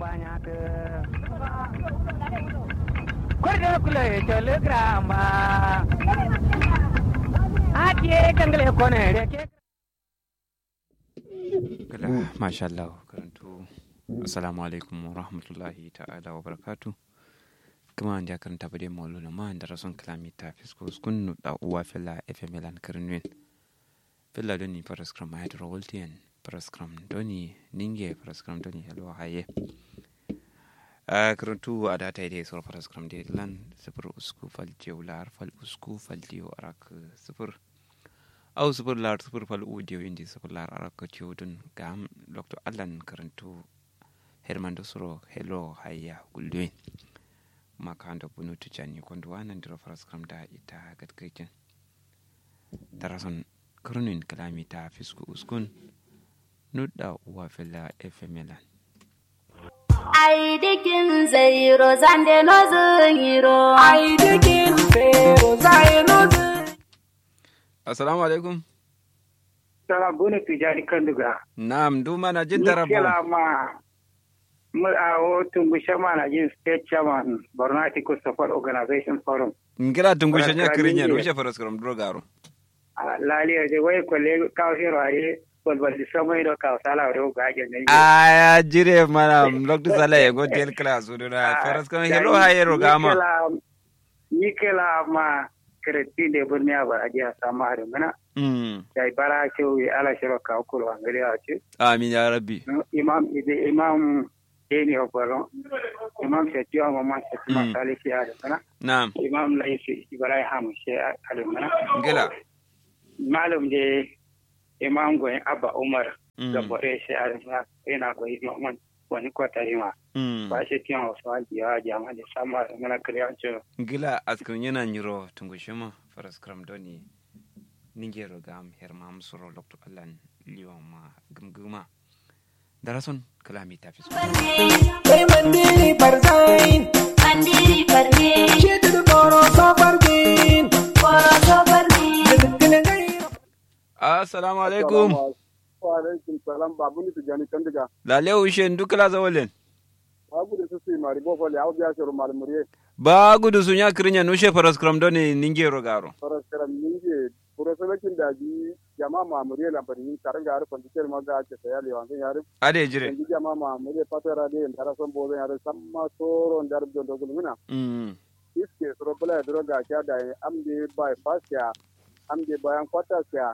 banyak Kurda kula telegram ba Ake kangle kone reke Kala, masha Allah, karantu. Assalamu alaikum wa rahmatullahi ta'ala wa barakatu. Kuma an karanta bade mawalo na ma da rason kalami ta fisko skun da uwa fila FM lan karnwin. Fila doni paraskram ma yadda rawaltiyan paraskram doni ninge paraskram doni helwa haye. a karantu a data idai sauran paraskram da lan sifir usku faljiyo lar fal usku faljiyo arak sifir au sifir lar sifir fal udiyo indi sifir lar arak ciudun gam dr allan karantu herman da suro hello hayya gulduin makanda bunu tujani kondo wanan dira paraskram da ita gadgajin darason karnin kalami ta fisku uskun nudda uwa fila fmlan Ai dikin zairo zande no zingiro. Ai dikin zero zai no assalamu alaikum Sala bune tijani kanduga. Naam, duma na jin Ni darabo. kela ma mu a o tungu shama na jin state chairman Borno Article Support Organization Forum. Ngira tungushe nya Baraka kirinya mingi. rushe faras karam drogaro. A Lali de wai kwale kawo hero are balbal di sama ido kawo sala ro ga ajin ne. Aya jire mana loktu sala ye go del class uduna faras karam hello haye rogama. Ni kela ma kreti de burniya ba ajiya sama har mana. Mm. Dai bara ce wi ala shiro ka ko angare a ce. Amin ya rabbi. Imam ide imam Deni Obaro. Imam Shetiwa Mama Shetima Mm. Salisi ya mana. Naam. imam laifi ibrahim she alimana Ngila. malum de imam goyin abba umar Mm. da bore she alimana yana goyi mamman wani kwatari ma Mm. ba shi tiyan wasu haji ya jama da sama da mana kiriyancin Ngila askan yana nyiro tungushe ma faras karam doni. Ninge rogam herma musuro loktu allan liwa ma gumguma. Darason kalami tafis. Kai mandiri barzain Mandiri farne, Shetu koro so bargin koro so farne. Dukkan gairo Assalamu alaikum. Wa alaikum salam babu ni tijani kandiga. Lale ushe ndukala zawalen. Babu da susi mari bo fole au biya shuru mari muriye. Ba gudu sunya kirinya nushe faras karam doni ninge rogaro. Faras karam ninge puro selekin da ji jama ma muriye lambari ni karanga har kondikel ma ga ce sayali wa kan yare. Ade jire. Ji jama ma muriye patara de ndara son bo yare samma soro ndar do do gulmina. Mm. Iske soro bula dro ga kya da amde by fast ya amde bayan kwata ya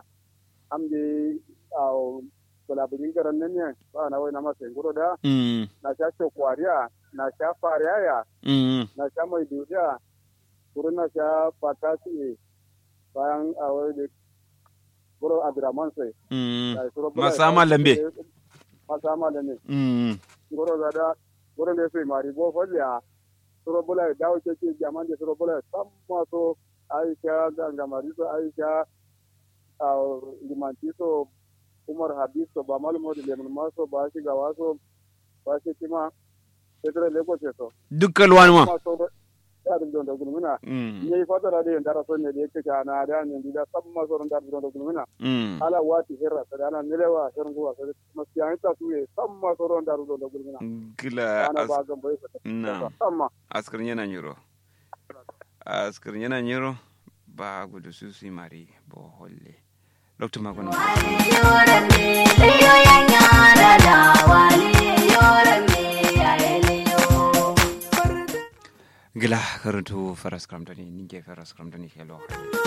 amde au bula bugin garan nan ne ba na wai na masa ngoro da Mm. na sha kwariya na sha fariya Mm. na sha mai duniya wurin na sha fatasi bayan a wani da wurin abdurrahman sai Mm. da suro bula Masama lambe. masama lambe Mm. wurin da da wurin da sai mari bo foliya suro bula da dawo ke ke jaman da suro bula san maso aisha gangamari so aisha a limanti so umar habib so ba malumo da lemun maso ba shi gawa so ba shi kima sai tare lagos so Dukkan wani ma. maso da da da gulmuna Mm. ne fatara da yanda raso ne da yake ka na da ne da sab ma so da da gulmuna Mm. ala wati hirra da ana nilewa shirin zuwa sai kuma siyan ta su ne sab ma so da da gulmuna Gila ana ba as- gan bai sa na samma askarin yana nyiro. Askarin yana nyiro ba gudu su su mari bo holle. Loktu magono. Yoran ne, liyo yan yara da wali. Yoran ne, ya liyo. Gila karantu faras kram doni ninge faras kram doni hello.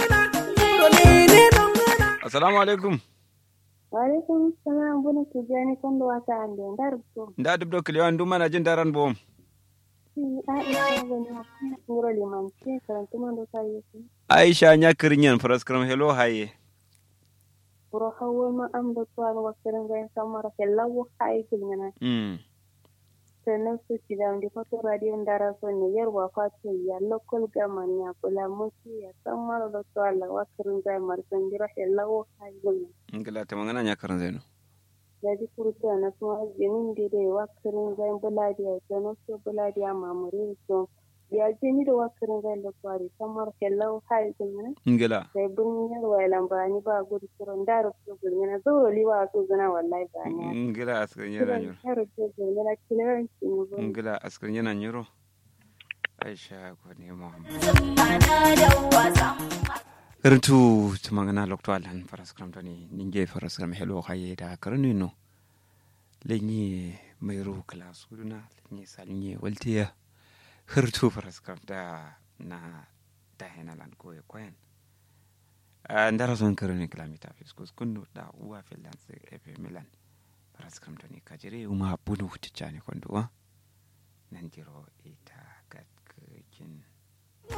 Assalamu alaikum. Walaikum salam buna tijani kondo wata ande ndar to Nda dubdo kliwan duma na jin daran bom. Aisha gani hakuna ngoro liman ce karantu man do sai yake Aisha nya kirinyan faras kram hello haye. buro hawo ma am do to an wasirin ga samara ke lawo hay kilnyana Mm. sannan su ci da ndi foto radio ndara so ne yarwa fatu ya local gaman ya kula musi ya samara do to Allah wasirin ga mar sangira ke lawo hay kilnyana Gila ta mangana nya karan zainu. da ji kurta na so jinin de de wasirin ga buladi ya sannan so buladi ya mamuri so ya je ni da wakarin zai da kwari samar hello hai gulmina ngila sai bin yar wai lambani ba gudu suron da rufu gulmina zoro liwa so gana wallahi ba ne ngila askar yana nyiro ya rufu gulmina kiran ki ne ba ngila askar yana nyiro aisha ko ne muhammad Ana da wasa. Karantu tumangana lokto alan faras kram tani ninge faras kram helo khaye da karni no lenye mayro class uduna lenye salnye waltiya khirtu faras kram da na da hena lan ko e koyen ndara son karni kilamita fiskus kundu da uwa finland se efe milan faras kram tani kajire uma bunu tichani konduwa nan jiro ita gat kin